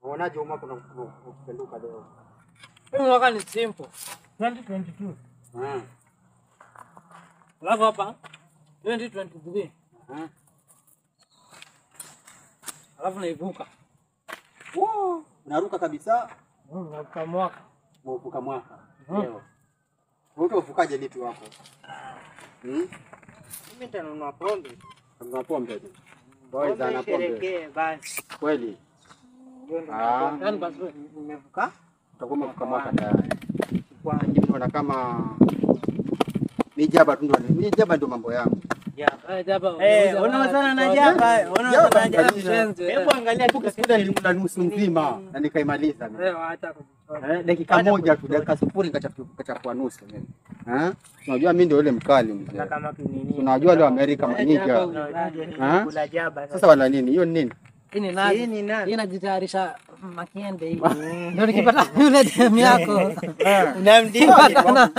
Unaonaje umma kuna kupenduka leo? Hii mwaka ni simple. 2022. Mm. Alafu hapa 2023. Mm. Alafu naivuka. Wow, unaruka kabisa. Mm, navuka mwaka. Umevuka mwaka. Mm. Leo. Wewe utavukaje lipi wako? Mm? Mimi nitanunua pombe. Kuna pombe tu. Boy za na Pombe pombe. isherekee basi. Kweli. Ndio ndo Ah. Yaani basi wewe. nimevuka. Utakuwa umevuka mwaka tayari. Kwa nimeona kama ni jaba tu ndio. Ni jaba ndio mambo yangu. Eh, jaba. Eh, unauza unaozana na watu. jaba, unaozana na jaba. Mshenzi, Hebu angalia tu Kile nilikula nusu nzima na nikaimaliza. Eh, waacha kujichora. Eh, dakika moja tu, dakika sifuri nikachafua nusu mimi. Eh? Unajua mimi ndio yule mkali mzee. na kama kinini. Unajua wale wa Amerika Eh, maniga. jaba. Ah? Kula jaba. Sasa wala nini? Hiyo ni nini? Hii ni Hii nazi. ni nani? Hii inajitayarisha makiende hii. Ndio nikipata yule demu yako. Unamdima.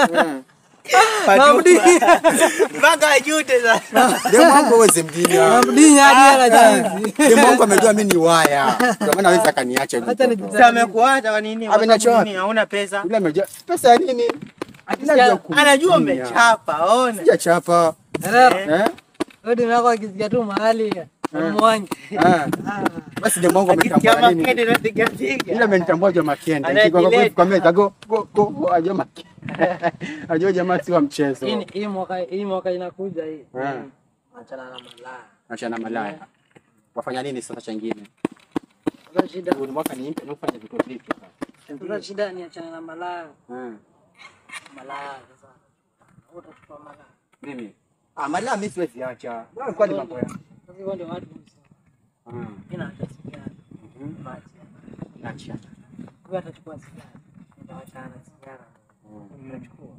Eh. Namdinya. Mpaka ajute sasa. Demu wangu uweze mdinya. Namdinya hadi ana jinsi. Demu wangu amejua mimi ni waya. Ndio maana hawezi akaniacha Acha hivi. nijita- Sasa amekuacha kwa nini? Amenacha wapi? Nini? Hauna pesa? Yule amejua pesa ya nini? Anajua kumdinya. Anajua umechapa, ona. Sijachapa. Erero. Eh? Wewe demu yako akisikia tu mahali mwangi. Ah. Basi demu wangu Akisikia ametambua nini? makende na tiga tiga. Ila amenitambua Jomo Makende. Anajileta. Nikiko kwa meza go go go ajua Makende. Ajua jamaa si wa mchezo. Hii ni- hii mwaka hii mwaka inakuja hii. Eh. Achana na malaya. Achana malaya. Wafanya nini sasa chengine? Sasa shida. Huu mwaka ni mpya nafanya vitu vipi sasa? Sasa shida ni achana na malaya. Mm. Malaya sasa. Wewe utachukua malaya. Mimi. Ah, malaya mimi siwezi acha. Wewe kwani mambo ya. Sasa hivyo ndio watu wanasema. Mm. Mimi naacha sigara. Mhm. Maji. Acha. Kwa atachukua sigara. Nitawachana sigara. Unachukua.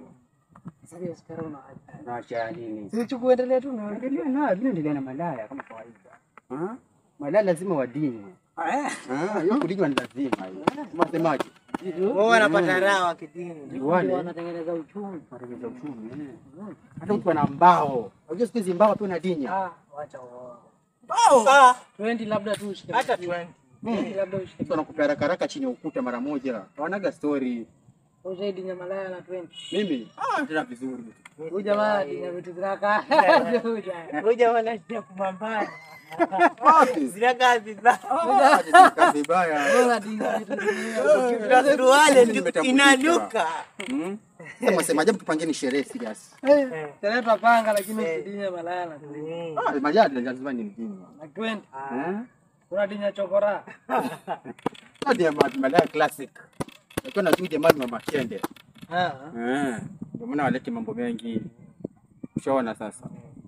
Sasa hiyo sigara unaacha. Naacha nini? Sichukue endelea tu na Endelea na vile endelea na malaya kama kawaida. Ah? Malaya lazima wadinywe. Ah, hiyo kudinywa ni lazima hiyo. Unasemaje? Wao wanapata raha wakidini. Ndio Wale wanatengeneza uchumi. wanatengeneza uchumi. eh. Hata mtu ana mbao. Unajua siku hizi mbao pia unadinya. Ah, wacha uongo. Ah, 20 labda tu ushike. hata 20. 20 labda ushike. Mtu anakupea haraka haraka chini ya ukuta mara moja. Hawanaga story. Ushahidi nya malaya na 20. Mimi ah, tena vizuri. Huyu jamaa dinya vitu ziraka. Ngoja wala sija kumambana. Wapi? Zina kazi za. Kazi vibaya. Wewe dinya vitu zingine. Kuna suruali tu Nimetambulika. inanuka. Mm. Sasa mwasemaje tupangeni sherehe serious. Tena tutapanga lakini usidinya malaya na 20. Ah, majadi lazima ni mjini. Na 20. Eh? Kuna dinya chokora. Hadi ya ma- malaya classic. Nakiwa na tuje mali mama kende. Ah. Eh. Ndio maana walete mambo mengi. Ushaona sasa.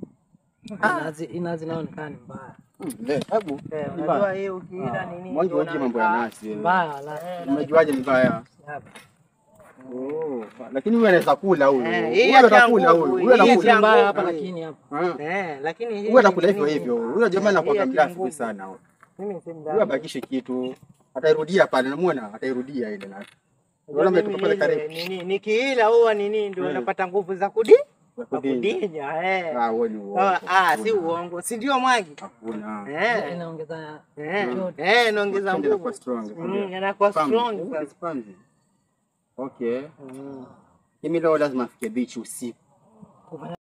Inazi inazi inaonekana ni mbaya. Mm, le, hebu. Eh, Ni Unajua mbaya. hii ukiila nini? Mwanzo ndio wote mambo ya unakaa. nasi. eh. Mbaya la. Umejuaje ni mbaya? Hapa. Oh, lakini huyu anaweza kula huyu. Eh, hii Huyu hata atakula nguvu, huyu. hii Huyu Hii si anakula. mbaya hapa nguvu. lakini hapa. Ah. Eh, lakini hii Huyu anakula ni hivyo nini? hivyo. Huyu jamaa anakuwa Hii ya classic nguvu. sana. huyu. Mimi si Huyu mdada. abakishe kitu. Atairudia pale, namuona atairudia ile na. Unaona Mimi umetoka pale ile, karibu. nini nikiila huwa nini ndio Eh. napata nguvu za kudi za Kudinya. kudinya eh. Ah, wewe ni uongo. Ah, ah, si Hakuna. uongo, si ndio Mwangi? Hakuna. Eh. Inaongeza Eh, joto. eh, naongeza Tende nguvu. inakuwa strong. Mm, anakuwa Pamzi. strong sasa. Pamzi. Okay. Mm. Mimi leo lazima afike beach usiku.